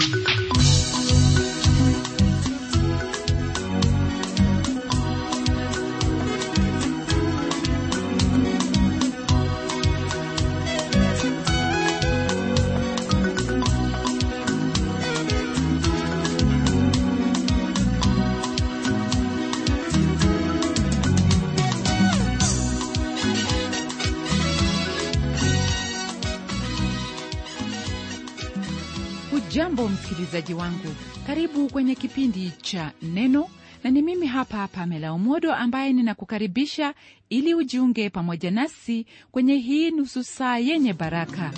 hujambo msikilizaji wangu karibu kwenye kipindi cha neno na ni mimi hapa pamela umodo ambaye ninakukaribisha ili ujiunge pamoja nasi kwenye hii nusu saa yenye baraka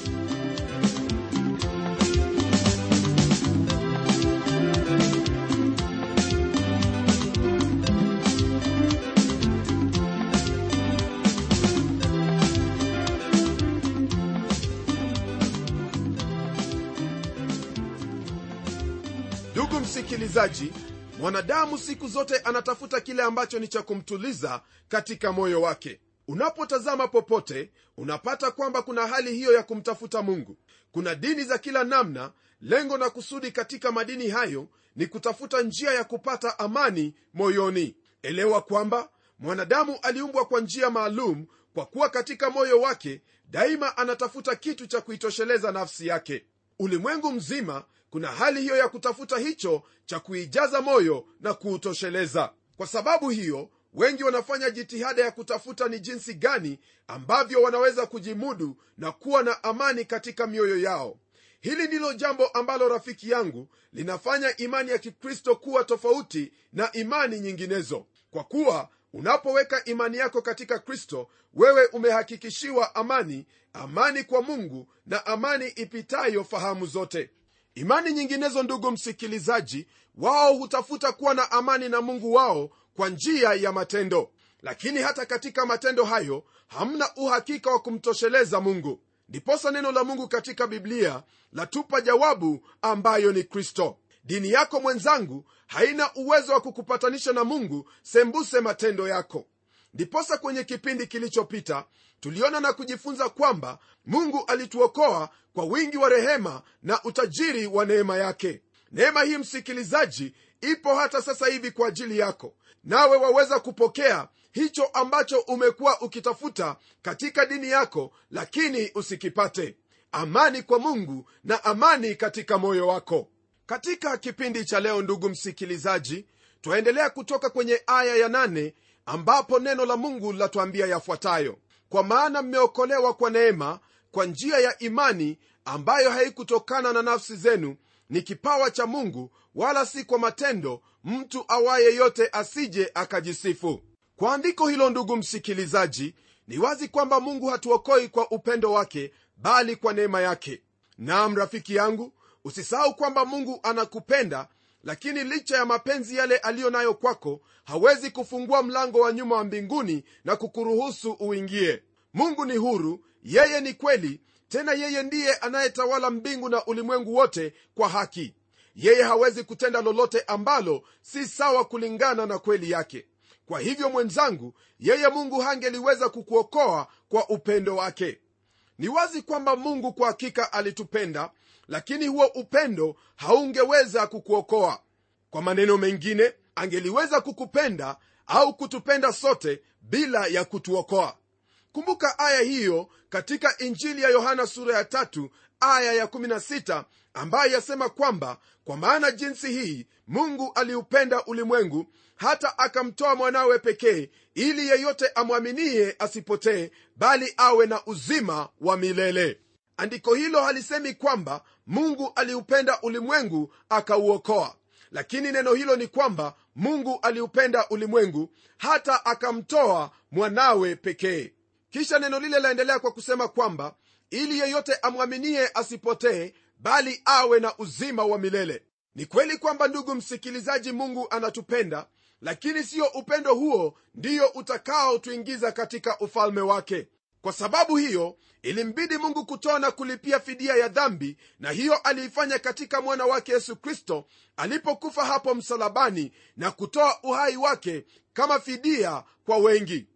ndugu msikilizaji mwanadamu siku zote anatafuta kile ambacho ni cha kumtuliza katika moyo wake unapotazama popote unapata kwamba kuna hali hiyo ya kumtafuta mungu kuna dini za kila namna lengo na kusudi katika madini hayo ni kutafuta njia ya kupata amani moyoni elewa kwamba mwanadamu aliumbwa kwa njia maalum kwa kuwa katika moyo wake daima anatafuta kitu cha kuitosheleza nafsi yake ulimwengu mzima kuna hali hiyo ya kutafuta hicho cha kuijaza moyo na kuutosheleza kwa sababu hiyo wengi wanafanya jitihada ya kutafuta ni jinsi gani ambavyo wanaweza kujimudu na kuwa na amani katika mioyo yao hili ndilo jambo ambalo rafiki yangu linafanya imani ya kikristo kuwa tofauti na imani nyinginezo kwa kuwa unapoweka imani yako katika kristo wewe umehakikishiwa amani amani kwa mungu na amani ipitayo fahamu zote imani nyinginezo ndugu msikilizaji wao hutafuta kuwa na amani na mungu wao kwa njia ya matendo lakini hata katika matendo hayo hamna uhakika wa kumtosheleza mungu ndiposa neno la mungu katika biblia latupa jawabu ambayo ni kristo dini yako mwenzangu haina uwezo wa kukupatanisha na mungu sembuse matendo yako ndiposa kwenye kipindi kilichopita tuliona na kujifunza kwamba mungu alituokoa kwa wingi wa rehema na utajiri wa neema yake neema hii msikilizaji ipo hata sasa hivi kwa ajili yako nawe waweza kupokea hicho ambacho umekuwa ukitafuta katika dini yako lakini usikipate amani kwa mungu na amani katika moyo wako katika kipindi cha leo ndugu msikilizaji twaendelea kutoka kwenye aya ya nane ambapo neno la mungu latuambia yafuatayo kwa maana mmeokolewa kwa neema kwa njia ya imani ambayo haikutokana na nafsi zenu ni kipawa cha mungu wala si kwa matendo mtu awaye yote asije akajisifu kwa andiko hilo ndugu msikilizaji ni wazi kwamba mungu hatuokoi kwa upendo wake bali kwa neema yake nam rafiki yangu usisahau kwamba mungu anakupenda lakini licha ya mapenzi yale aliyo nayo kwako hawezi kufungua mlango wa nyuma wa mbinguni na kukuruhusu uingie mungu ni huru yeye ni kweli tena yeye ndiye anayetawala mbingu na ulimwengu wote kwa haki yeye hawezi kutenda lolote ambalo si sawa kulingana na kweli yake kwa hivyo mwenzangu yeye mungu hangeliweza kukuokoa kwa upendo wake ni wazi kwamba mungu kwa hakika alitupenda lakini huo upendo haungeweza kukuokoa kwa maneno mengine angeliweza kukupenda au kutupenda sote bila ya kutuokoa kumbuka aya hiyo katika injili ya yohana sura ya tatu aya ya 16 ambayo yasema kwamba kwa maana jinsi hii mungu aliupenda ulimwengu hata akamtoa mwanawe pekee ili yeyote amwaminie asipotee bali awe na uzima wa milele andiko hilo halisemi kwamba mungu aliupenda ulimwengu akauokoa lakini neno hilo ni kwamba mungu aliupenda ulimwengu hata akamtoa mwanawe pekee kisha neno lile laendelea kwa kusema kwamba ili yeyote amwaminie asipotee bali awe na uzima wa milele ni kweli kwamba ndugu msikilizaji mungu anatupenda lakini siyo upendo huo ndiyo utakaotuingiza katika ufalme wake kwa sababu hiyo ilimbidi mungu kutoa na kulipia fidia ya dhambi na hiyo aliifanya katika mwana wake yesu kristo alipokufa hapo msalabani na kutoa uhai wake kama fidia kwa wengi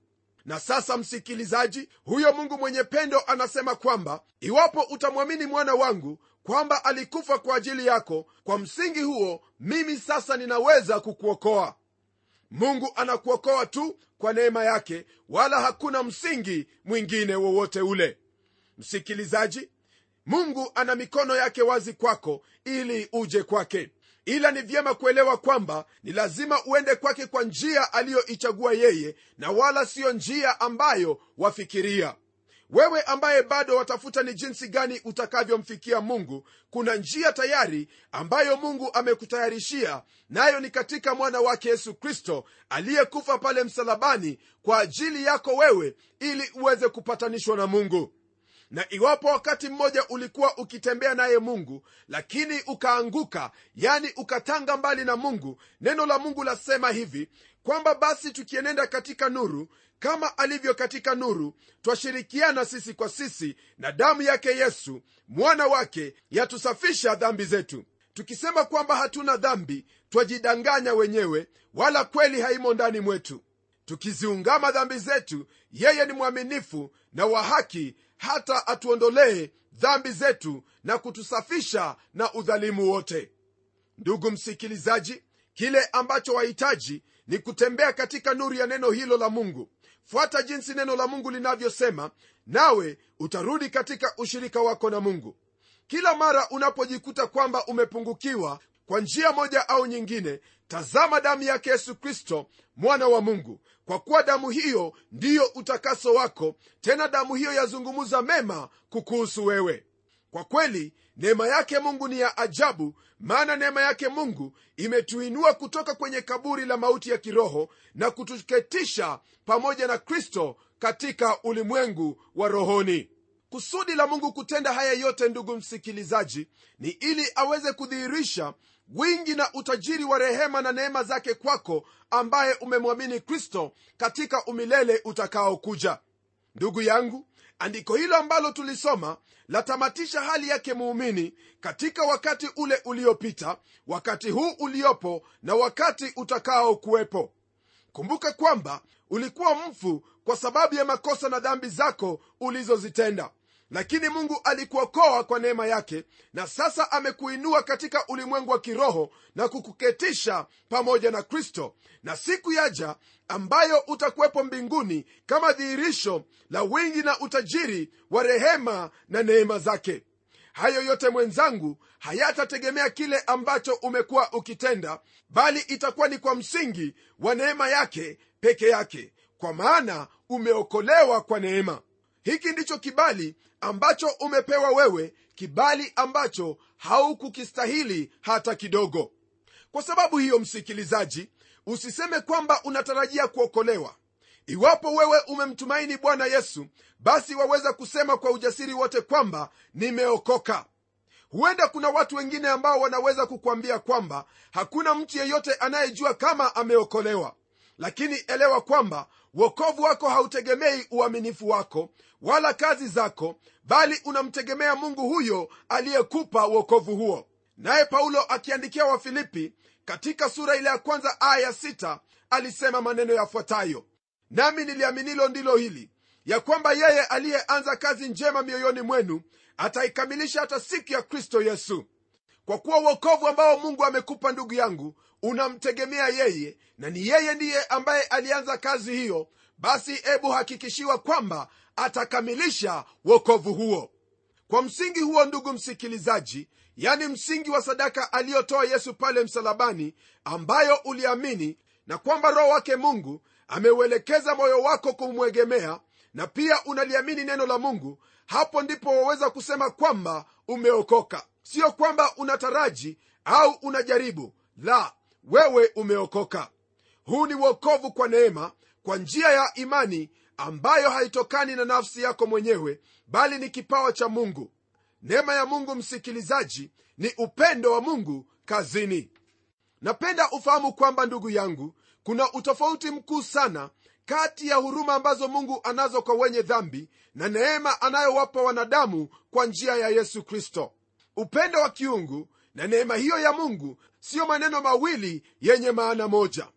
na sasa msikilizaji huyo mungu mwenye pendo anasema kwamba iwapo utamwamini mwana wangu kwamba alikufa kwa ajili yako kwa msingi huo mimi sasa ninaweza kukuokoa mungu anakuokoa tu kwa neema yake wala hakuna msingi mwingine wowote ule msikilizaji mungu ana mikono yake wazi kwako ili uje kwake ila ni vyema kuelewa kwamba ni lazima uende kwake kwa njia aliyoichagua yeye na wala siyo njia ambayo wafikiria wewe ambaye bado watafuta ni jinsi gani utakavyomfikia mungu kuna njia tayari ambayo mungu amekutayarishia nayo ni katika mwana wake yesu kristo aliyekufa pale msalabani kwa ajili yako wewe ili uweze kupatanishwa na mungu na iwapo wakati mmoja ulikuwa ukitembea naye mungu lakini ukaanguka yani ukatanga mbali na mungu neno la mungu lasema hivi kwamba basi tukienenda katika nuru kama alivyo katika nuru twashirikiana sisi kwa sisi na damu yake yesu mwana wake yatusafisha dhambi zetu tukisema kwamba hatuna dhambi twajidanganya wenyewe wala kweli haimo ndani mwetu tukiziungama dhambi zetu yeye ni mwaminifu na wa haki hata atuondolee dhambi zetu na kutusafisha na udhalimu wote ndugu msikilizaji kile ambacho wahitaji ni kutembea katika nuru ya neno hilo la mungu fuata jinsi neno la mungu linavyosema nawe utarudi katika ushirika wako na mungu kila mara unapojikuta kwamba umepungukiwa kwa njia moja au nyingine tazama damu yake yesu kristo mwana wa mungu kwa kuwa damu hiyo ndiyo utakaso wako tena damu hiyo yazungumuza mema kukuhusu wewe kwa kweli neema yake mungu ni ya ajabu maana neema yake mungu imetuinua kutoka kwenye kaburi la mauti ya kiroho na kutuketisha pamoja na kristo katika ulimwengu wa rohoni kusudi la mungu kutenda haya yote ndugu msikilizaji ni ili aweze kudhihirisha wingi na utajiri wa rehema na neema zake kwako ambaye umemwamini kristo katika umilele utakaokuja ndugu yangu andiko hilo ambalo tulisoma latamatisha hali yake muumini katika wakati ule uliopita wakati huu uliopo na wakati utakao kuwepo kumbuka kwamba ulikuwa mfu kwa sababu ya makosa na dhambi zako ulizozitenda lakini mungu alikuokoa kwa neema yake na sasa amekuinua katika ulimwengu wa kiroho na kukuketisha pamoja na kristo na siku yaja ambayo utakuwepo mbinguni kama dhihirisho la wingi na utajiri wa rehema na neema zake hayo yote mwenzangu hayatategemea kile ambacho umekuwa ukitenda bali itakuwa ni kwa msingi wa neema yake peke yake kwa maana umeokolewa kwa neema hiki ndicho kibali ambacho umepewa wewe kibali ambacho haukukistahili hata kidogo kwa sababu hiyo msikilizaji usiseme kwamba unatarajia kuokolewa iwapo wewe umemtumaini bwana yesu basi waweza kusema kwa ujasiri wote kwamba nimeokoka huenda kuna watu wengine ambao wanaweza kukwambia kwamba hakuna mtu yeyote anayejua kama ameokolewa lakini elewa kwamba wokovu wako hautegemei uaminifu wako wala kazi zako bali unamtegemea mungu huyo aliyekupa wokovu huo naye paulo akiandikia wafilipi katika sura ile ya kwanza aya ya sita alisema maneno yafuatayo nami niliaminilo ndilo hili ya kwamba yeye aliyeanza kazi njema mioyoni mwenu ataikamilisha hata siku ya kristo yesu kwa kuwa uokovu ambao mungu amekupa ndugu yangu unamtegemea yeye na ni yeye ndiye ambaye alianza kazi hiyo basi ebu hakikishiwa kwamba atakamilisha wokovu huo kwa msingi huo ndugu msikilizaji yani msingi wa sadaka aliyotoa yesu pale msalabani ambayo uliamini na kwamba roho wake mungu ameuelekeza moyo wako kumwegemea na pia unaliamini neno la mungu hapo ndipo waweza kusema kwamba umeokoka sio kwamba unataraji au unajaribu la wewe umeokoka huu ni uokovu kwa neema kwa njia ya imani ambayo haitokani na nafsi yako mwenyewe bali ni kipawa cha mungu neema ya mungu msikilizaji ni upendo wa mungu kazini napenda ufahamu kwamba ndugu yangu kuna utofauti mkuu sana kati ya huruma ambazo mungu anazo kwa wenye dhambi na neema anayowapa wanadamu kwa njia ya yesu kristo upendo wa kiungu na neema hiyo ya mungu siyo maneno mawili yenye maana moja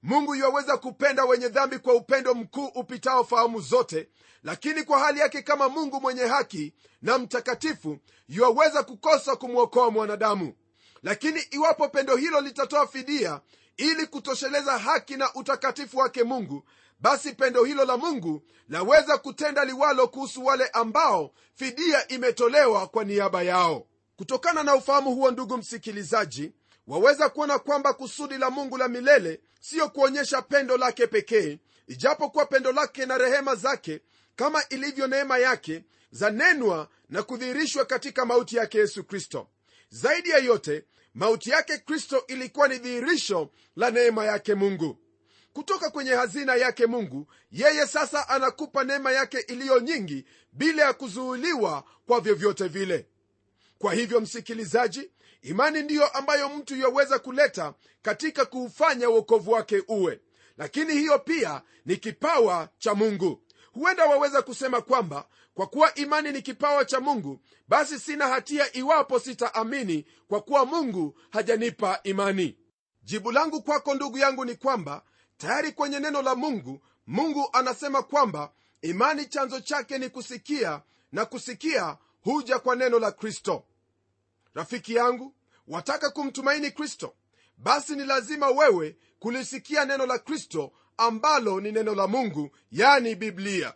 mungu yuwaweza kupenda wenye dhambi kwa upendo mkuu upitao fahamu zote lakini kwa hali yake kama mungu mwenye haki na mtakatifu yuwaweza kukosa kumwokoa mwanadamu lakini iwapo pendo hilo litatoa fidia ili kutosheleza haki na utakatifu wake mungu basi pendo hilo la mungu laweza kutenda liwalo kuhusu wale ambao fidia imetolewa kwa niaba yao kutokana na ufahamu huo ndugu msikilizaji waweza kuona kwamba kusudi la mungu la milele siyo kuonyesha pendo lake pekee ijapokuwa pendo lake na rehema zake kama ilivyo neema yake zanenwa na kudhihirishwa katika mauti yake yesu kristo zaidi ya yote mauti yake kristo ilikuwa ni dhihirisho la neema yake mungu kutoka kwenye hazina yake mungu yeye sasa anakupa neema yake iliyo nyingi bila ya kuzuuliwa kwa vyovyote vile kwa hivyo msikilizaji imani ndiyo ambayo mtu yaweza kuleta katika kuufanya uokovu wake uwe lakini hiyo pia ni kipawa cha mungu huenda waweza kusema kwamba kwa kuwa imani ni kipawa cha mungu basi sina hatia iwapo sitaamini kwa kuwa mungu hajanipa imani jibu langu kwako ndugu yangu ni kwamba tayari kwenye neno la mungu mungu anasema kwamba imani chanzo chake ni kusikia na kusikia huja kwa neno la kristo rafiki yangu wataka kumtumaini kristo basi ni lazima wewe kulisikia neno la kristo ambalo ni neno la mungu yani biblia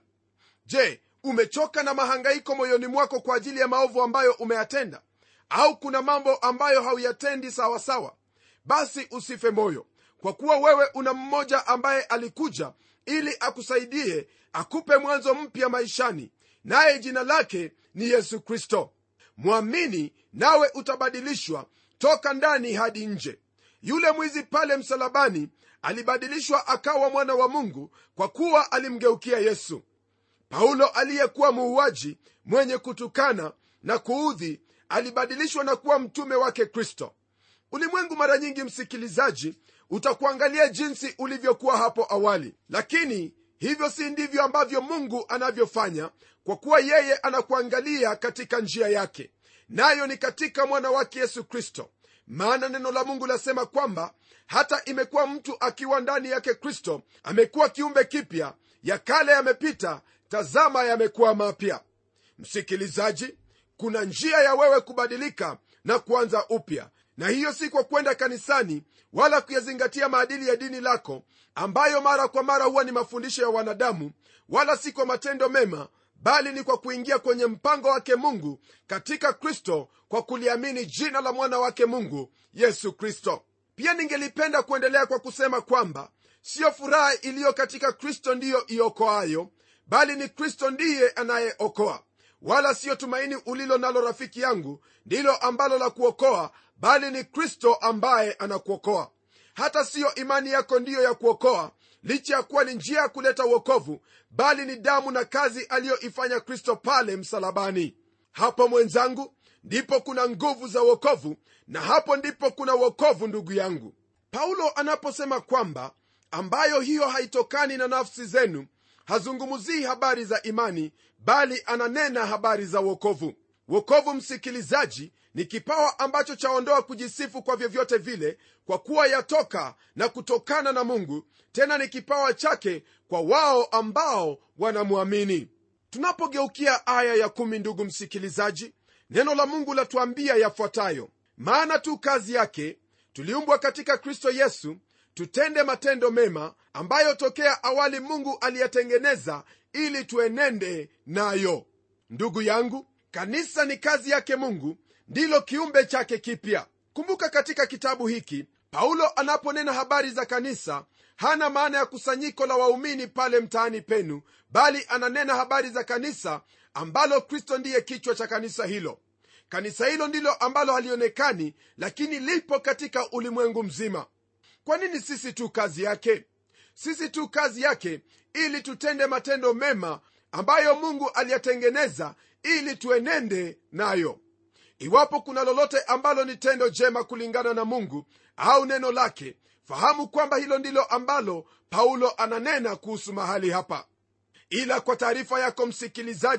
je umechoka na mahangaiko moyoni mwako kwa ajili ya maovu ambayo umeyatenda au kuna mambo ambayo hauyatendi sawasawa basi usife moyo kwa kuwa wewe una mmoja ambaye alikuja ili akusaidie akupe mwanzo mpya maishani naye jina lake ni yesu kristo mwamini nawe utabadilishwa toka ndani hadi nje yule mwizi pale msalabani alibadilishwa akawa mwana wa mungu kwa kuwa alimgeukia yesu paulo aliyekuwa muuaji mwenye kutukana na kuudhi alibadilishwa na kuwa mtume wake kristo ulimwengu mara nyingi msikilizaji utakuangalia jinsi ulivyokuwa hapo awali lakini hivyo si ndivyo ambavyo mungu anavyofanya kwa kuwa yeye anakuangalia katika njia yake nayo ni katika mwana wake yesu kristo maana neno la mungu lasema kwamba hata imekuwa mtu akiwa ndani yake kristo amekuwa kiumbe kipya ya kale yamepita tazama yamekuwa mapya msikilizaji kuna njia ya wewe kubadilika na kuanza upya na hiyo si kwa kwenda kanisani wala kuyazingatia maadili ya dini lako ambayo mara kwa mara huwa ni mafundisho ya wanadamu wala si kwa matendo mema bali ni kwa kuingia kwenye mpango wake mungu katika kristo kwa kuliamini jina la mwana wake mungu yesu kristo pia ningelipenda kuendelea kwa kusema kwamba siyo furaha iliyo katika kristo ndiyo iokoayo bali ni kristo ndiye anayeokoa wala siyo tumaini ulilo nalo rafiki yangu ndilo ambalo la kuokoa bali ni kristo ambaye anakuokoa hata siyo imani yako ndiyo ya kuokoa licha ya kuwa ni njia ya kuleta uokovu bali ni damu na kazi aliyoifanya kristo pale msalabani hapo mwenzangu ndipo kuna nguvu za uokovu na hapo ndipo kuna uokovu ndugu yangu paulo anaposema kwamba ambayo hiyo haitokani na nafsi zenu hazungumzii habari za imani bali ananena habari za uokovu wokovu msikilizaji ni kipawa ambacho chaondoa kujisifu kwa vyovyote vile kwa kuwa yatoka na kutokana na mungu tena ni kipawa chake kwa wao ambao wanamwamini tunapogeukia aya ya kumi ndugu msikilizaji neno la mungu latuambia yafuatayo maana tu kazi yake tuliumbwa katika kristo yesu tutende matendo mema ambayo tokea awali mungu aliyatengeneza ili tuenende nayo ndugu yangu kanisa ni kazi yake mungu ndilo kiumbe chake kipya kumbuka katika kitabu hiki paulo anaponena habari za kanisa hana maana ya kusanyiko la waumini pale mtaani penu bali ananena habari za kanisa ambalo kristo ndiye kichwa cha kanisa hilo kanisa hilo ndilo ambalo halionekani lakini lipo katika ulimwengu mzima kwa nini sisi tu kazi yake sisi tu kazi yake ili tutende matendo mema ambayo mungu aliyatengeneza ili tuenende nayo iwapo kuna lolote ambalo ni tendo jema kulingana na mungu au neno lake fahamu kwamba hilo ndilo ambalo paulo ananena kuhusu mahali hapa ila kwa taarifa yako msikilizaji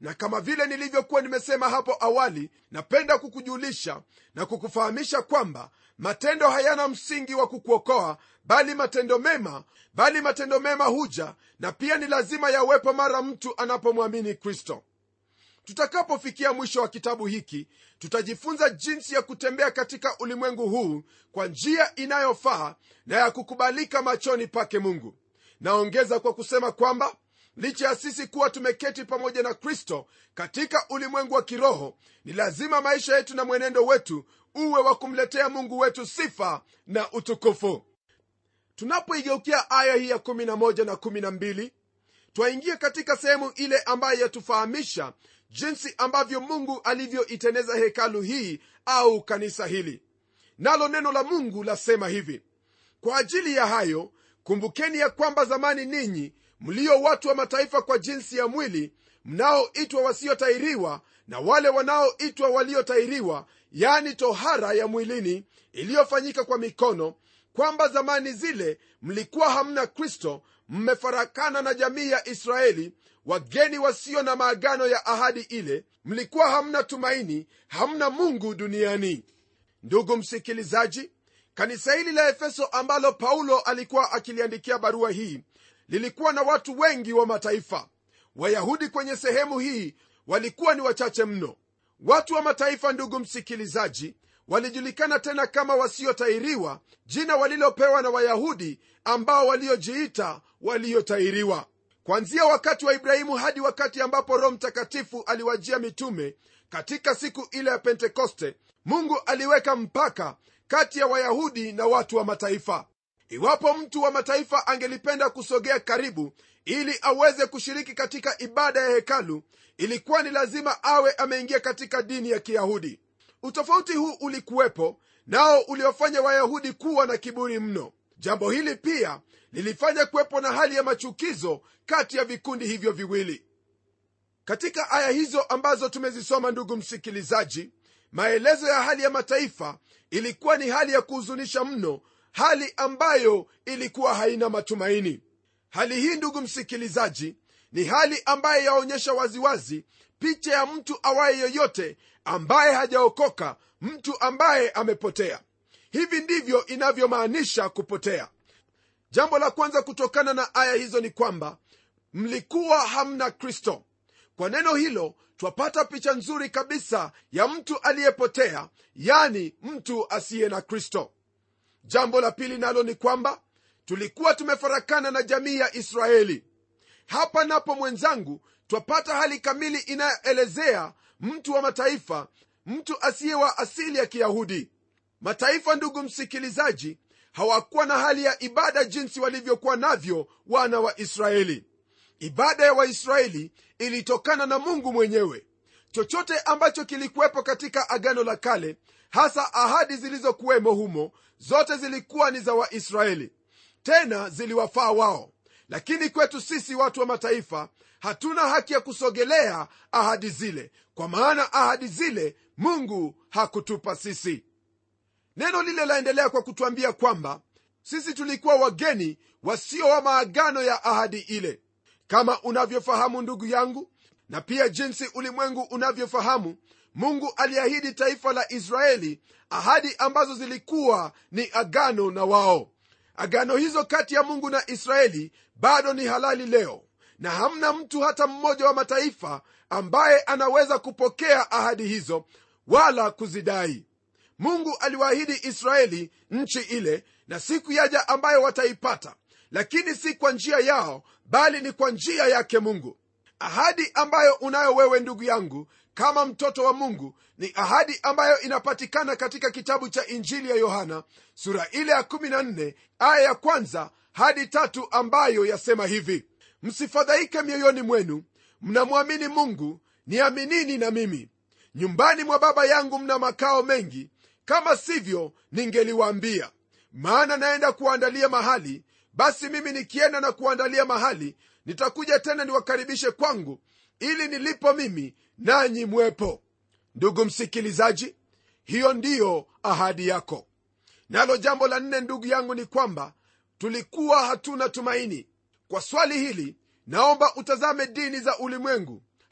na kama vile nilivyokuwa nimesema hapo awali napenda kukujulisha na kukufahamisha kwamba matendo hayana msingi wa kukuokoa bali matendo mema bali matendo mema huja na pia ni lazima yawepo mara mtu anapomwamini kristo tutakapofikia mwisho wa kitabu hiki tutajifunza jinsi ya kutembea katika ulimwengu huu kwa njia inayofaa na ya kukubalika machoni pake mungu naongeza kwa kusema kwamba licha ya sisi kuwa tumeketi pamoja na kristo katika ulimwengu wa kiroho ni lazima maisha yetu na mwenendo wetu uwe wa kumletea mungu wetu sifa na utukufu tunapoigeukia aya hii ya 11 na 12 twaingia katika sehemu ile ambayo yatufahamisha jinsi ambavyo mungu alivyoiteneza hekalu hii au kanisa hili nalo neno la mungu lasema hivi kwa ajili ya hayo kumbukeni ya kwamba zamani ninyi mlio watu wa mataifa kwa jinsi ya mwili mnaoitwa wasiotairiwa na wale wanaoitwa waliotairiwa yani tohara ya mwilini iliyofanyika kwa mikono kwamba zamani zile mlikuwa hamna kristo mmefarakana na jamii ya israeli wageni wasio na maagano ya ahadi ile mlikuwa hamna tumaini hamna mungu duniani ndugu msikilizaji kanisa hili la efeso ambalo paulo alikuwa akiliandikia barua hii lilikuwa na watu wengi wa mataifa wayahudi kwenye sehemu hii walikuwa ni wachache mno watu wa mataifa ndugu msikilizaji walijulikana tena kama wasiotairiwa jina walilopewa na wayahudi ambao waliojiita waliotairiwa kwanzia wakati wa ibrahimu hadi wakati ambapo roho mtakatifu aliwajia mitume katika siku ile ya pentekoste mungu aliweka mpaka kati ya wayahudi na watu wa mataifa iwapo mtu wa mataifa angelipenda kusogea karibu ili aweze kushiriki katika ibada ya hekalu ilikuwa ni lazima awe ameingia katika dini ya kiyahudi utofauti huu ulikuwepo nao uliofanya wayahudi kuwa na kiburi mno jambo hili pia lilifanya kuwepo na hali ya machukizo kati ya vikundi hivyo viwili katika aya hizo ambazo tumezisoma ndugu msikilizaji maelezo ya hali ya mataifa ilikuwa ni hali ya kuhuzunisha mno hali ambayo ilikuwa haina matumaini hali hii ndugu msikilizaji ni hali ambayo yaonyesha waziwazi picha ya mtu awaye yoyote ambaye hajaokoka mtu ambaye amepotea hivi ndivyo inavyomaanisha kupotea jambo la kwanza kutokana na aya hizo ni kwamba mlikuwa hamna kristo kwa neno hilo twapata picha nzuri kabisa ya mtu aliyepotea yani mtu asiye na kristo jambo la pili nalo ni kwamba tulikuwa tumefarakana na jamii ya israeli hapa napo mwenzangu twapata hali kamili inayoelezea mtu wa mataifa mtu asiye wa asili ya kiyahudi mataifa ndugu msikilizaji hawakuwa na hali ya ibada jinsi walivyokuwa navyo wana wa israeli ibada ya waisraeli ilitokana na mungu mwenyewe chochote ambacho kilikuwepo katika agano la kale hasa ahadi zilizokuwemo humo zote zilikuwa ni za waisraeli tena ziliwafaa wao lakini kwetu sisi watu wa mataifa hatuna haki ya kusogelea ahadi zile kwa maana ahadi zile mungu hakutupa sisi neno lile laendelea kwa kutwambia kwamba sisi tulikuwa wageni wasio wa maagano ya ahadi ile kama unavyofahamu ndugu yangu na pia jinsi ulimwengu unavyofahamu mungu aliahidi taifa la israeli ahadi ambazo zilikuwa ni agano na wao agano hizo kati ya mungu na israeli bado ni halali leo na hamna mtu hata mmoja wa mataifa ambaye anaweza kupokea ahadi hizo wala kuzidai mungu aliwaahidi israeli nchi ile na siku yaja ambayo wataipata lakini si kwa njia yao bali ni kwa njia yake mungu ahadi ambayo unayo wewe ndugu yangu kama mtoto wa mungu ni ahadi ambayo inapatikana katika kitabu cha injili ya yohana sura ile ya 14 aya ya kwanza hadi tatu ambayo yasema hivi msifadhaike mioyoni mwenu mnamwamini mungu niaminini na mimi nyumbani mwa baba yangu mna makao mengi kama sivyo ningeliwaambia maana naenda kuwaandalia mahali basi mimi nikienda na kuandalia mahali nitakuja tena niwakaribishe kwangu ili nilipo mimi nanyi mwepo ndugu msikilizaji hiyo ndiyo ahadi yako nalo jambo la nne ndugu yangu ni kwamba tulikuwa hatuna tumaini kwa swali hili naomba utazame dini za ulimwengu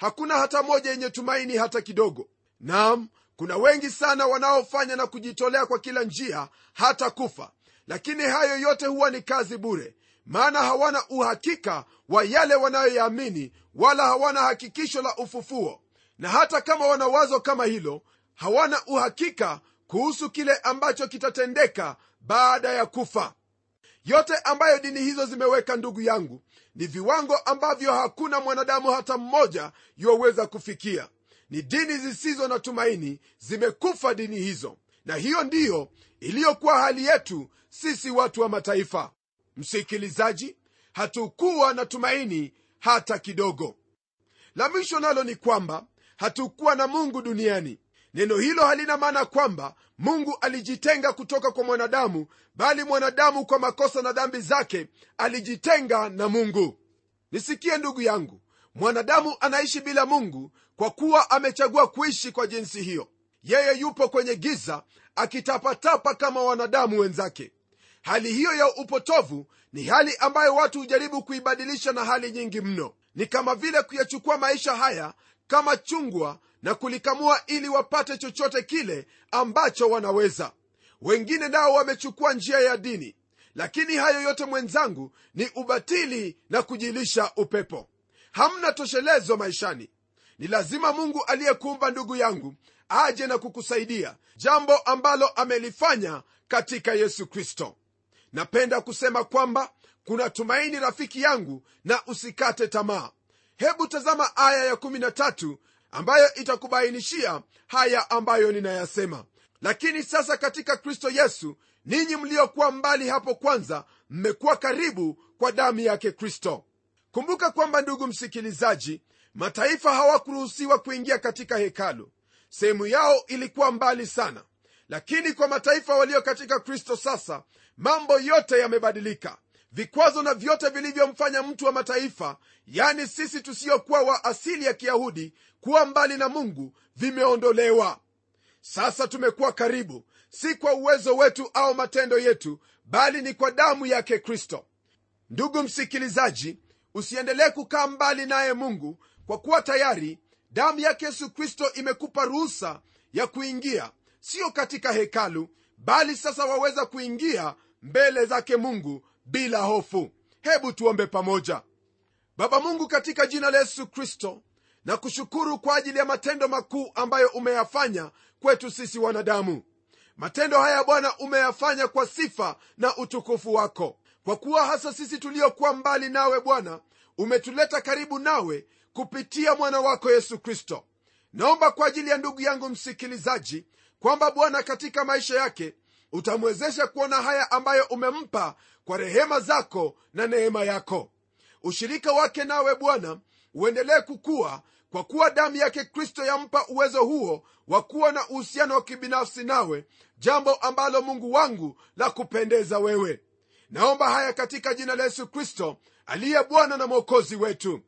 hakuna hata moja yenye tumaini hata kidogo nam kuna wengi sana wanaofanya na kujitolea kwa kila njia hata kufa lakini hayo yote huwa ni kazi bure maana hawana uhakika wa yale wanayoyaamini wala hawana hakikisho la ufufuo na hata kama wana wazo kama hilo hawana uhakika kuhusu kile ambacho kitatendeka baada ya kufa yote ambayo dini hizo zimeweka ndugu yangu ni viwango ambavyo hakuna mwanadamu hata mmoja yuwaweza kufikia ni dini zisizo na tumaini zimekufa dini hizo na hiyo ndiyo iliyokuwa hali yetu sisi watu wa mataifa msikilizaji hatukuwa na tumaini hata kidogo la mwisho nalo ni kwamba hatukuwa na mungu duniani neno hilo halina maana kwamba mungu alijitenga kutoka kwa mwanadamu bali mwanadamu kwa makosa na dhambi zake alijitenga na mungu nisikie ndugu yangu mwanadamu anaishi bila mungu kwa kuwa amechagua kuishi kwa jinsi hiyo yeye yupo kwenye giza akitapatapa kama wanadamu wenzake hali hiyo ya upotovu ni hali ambayo watu hujaribu kuibadilisha na hali nyingi mno ni kama vile kuyachukua maisha haya kama chungwa na kulikamua ili wapate chochote kile ambacho wanaweza wengine nao wamechukua njia ya dini lakini hayo yote mwenzangu ni ubatili na kujilisha upepo hamna toshelezo maishani ni lazima mungu aliyekuumba ndugu yangu aje na kukusaidia jambo ambalo amelifanya katika yesu kristo napenda kusema kwamba kuna tumaini rafiki yangu na usikate tamaa hebu tazama aya ya13 ambayo itakubainishia haya ambayo ninayasema lakini sasa katika kristo yesu ninyi mliokuwa mbali hapo kwanza mmekuwa karibu kwa damu yake kristo kumbuka kwamba ndugu msikilizaji mataifa hawakuruhusiwa kuingia katika hekalu sehemu yao ilikuwa mbali sana lakini kwa mataifa walio katika kristo sasa mambo yote yamebadilika vikwazo na vyote vilivyomfanya mtu wa mataifa yani sisi tusiyokuwa wa asili ya kiyahudi kuwa mbali na mungu vimeondolewa sasa tumekuwa karibu si kwa uwezo wetu au matendo yetu bali ni kwa damu yake kristo ndugu msikilizaji usiendelee kukaa mbali naye mungu kwa kuwa tayari damu yake yesu kristo imekupa ruhusa ya kuingia sio katika hekalu bali sasa waweza kuingia mbele zake mungu bila hofu hebu tuombe pamoja baba mungu katika jina la yesu kristo na kushukuru kwa ajili ya matendo makuu ambayo umeyafanya kwetu sisi wanadamu matendo haya bwana umeyafanya kwa sifa na utukufu wako kwa kuwa hasa sisi tuliokuwa mbali nawe bwana umetuleta karibu nawe kupitia mwana wako yesu kristo naomba kwa ajili ya ndugu yangu msikilizaji kwamba bwana katika maisha yake utamwezesha kuona haya ambayo umempa kwa rehema zako na neema yako ushirika wake nawe bwana uendelee kukua kwa kuwa damu yake kristo yampa uwezo huo wa kuwa na uhusiano wa kibinafsi nawe jambo ambalo mungu wangu la kupendeza wewe naomba haya katika jina la yesu kristo aliye bwana na mwokozi wetu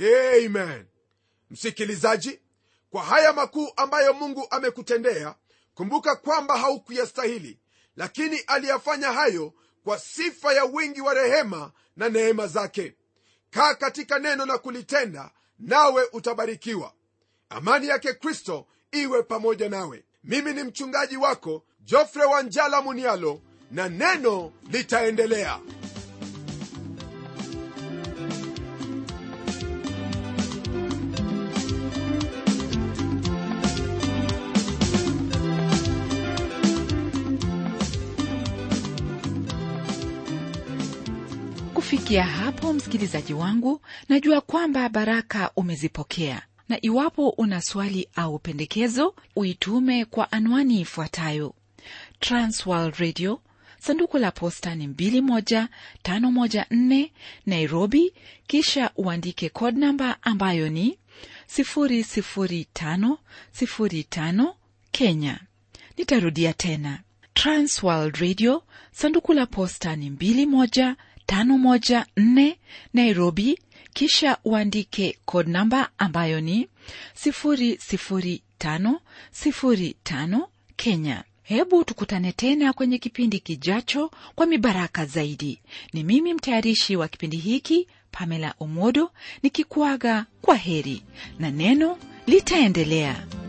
amen msikilizaji kwa haya makuu ambayo mungu amekutendea kumbuka kwamba haukuyastahili lakini aliyafanya hayo kwa sifa ya wingi wa rehema na neema zake kaa katika neno na kulitenda nawe utabarikiwa amani yake kristo iwe pamoja nawe mimi ni mchungaji wako jofre wanjala munialo na neno litaendelea kufikia hapo msikilizaji wangu najua kwamba baraka umezipokea na iwapo una swali au pendekezo uitume kwa anwani ifuatayo transworld radio sanduku la posta ni 21514 nairobi kisha uandike code namba ambayo ni 00505 kenya nitarudia tena transworld radio sanduku la posta ni 21 514 Nairobi, kisha uandike code namba ambayo ni 00505 Kenya. Hebu tukutane tena kwenye kipindi kijacho kwa mibaraka zaidi. Ni mimi mtayarishi wa kipindi hiki pamela omodo nikikuaga kwa heri na neno litaendelea